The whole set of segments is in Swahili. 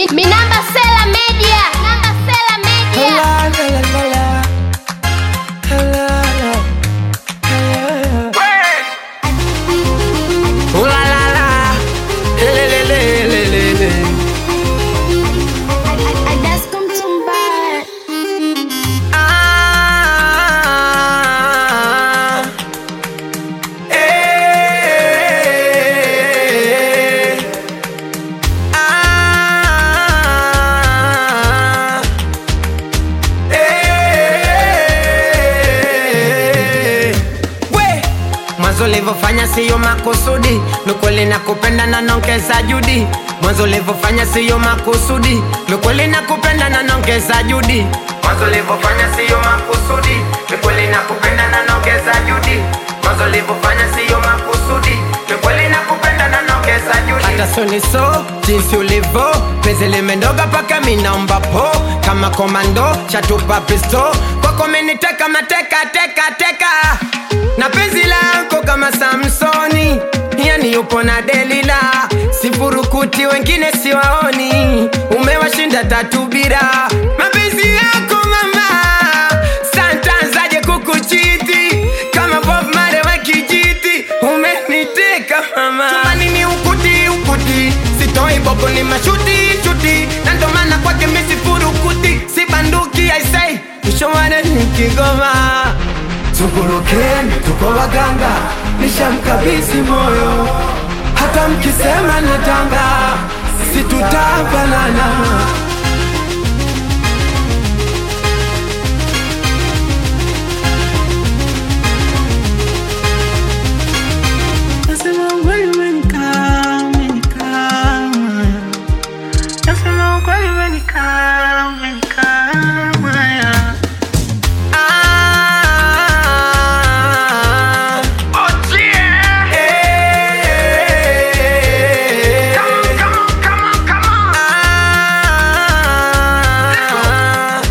Mi, mi namba Sela Media. Namba Sela Media. Ooh la la la, le le le le le le. I, I, I just come to buy. Ah, eh, ah, eh. We, mwanzo ulivyofanya siyo makusudi, ni kweli nakupenda na nongeza juhudi. Mwanzo ulivyofanya siyo makusudi, ni kweli nakupenda na nongeza juhudi. Mwanzo ulivyofanya siyo makusudi, ni kweli nakupenda na nongeza juhudi. Mwanzo ulivyofanya siyo makusudi, ni kweli nakupenda na nongeza juhudi. Hata soni so jinsi ulivyo, penzi limendoga paka minaomba po kama komando chatupa pisto kwako meniteka mateka teka teka na penzi lako kama Samsoni, yani yupo na Delila, sifurukuti wengine siwaoni, umewashinda tatu bila mapenzi yako mama, santanzaje kukuchiti kama Bob Marley wa kijiti, umeniteka mama, chumbani ni ukuti ukuti, sitoi boko ni mashuti shuti, na ndo maana kwake mimi sifurukuti, si banduki I say, mshomane ni Kigoma Tugurukeni, tuko waganga, nishamkabidhi moyo, hata mkisema natanga, situtabanana. Nasema ukweli umenikaa, umenikaa moyo. Nasema ukweli umenikaa, umenikaa moyo. Ah, eh, ah,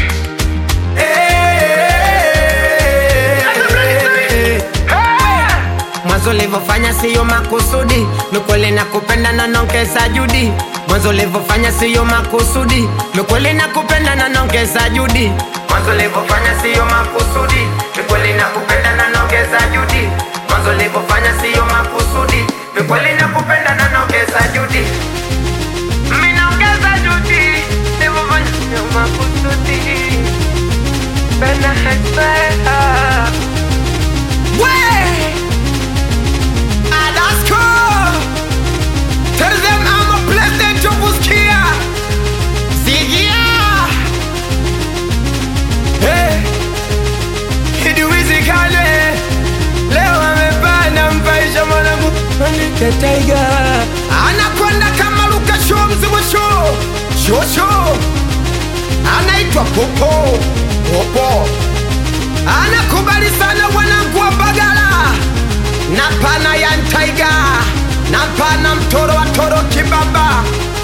eh, mwanzo ulivyofanya siyo makusudi, ni kweli nakupenda na nongeza juhudi. Mwanzo ulivyofanya siyo makusudi, ni kweli nakupenda na nongeza juhudi. Mwanzo ulivyofanya siyo makusudi, ni kweli nakupenda na nongeza juhudi. Mwanzo ulivyofanya siyo makusudi, ni kweli nakupenda na nongeza juhudi. Mimi naongeza juhudi, nilivyofanya siyo makusudi. Penda hekpea. Way! Alaska! Tell them I'm a blessed to Buskia! Sigia! Hey! Kiduizikane! Leo amepanda mpaisha mwanangu Andike Tiger! Anakwenda kama Luka Show mzimu show! Show show! Anaitwa Popo! Popo! Anakubali sana wanangu wa Bagala na pana ya Ntaiga na pana mtoro wa toro kibaba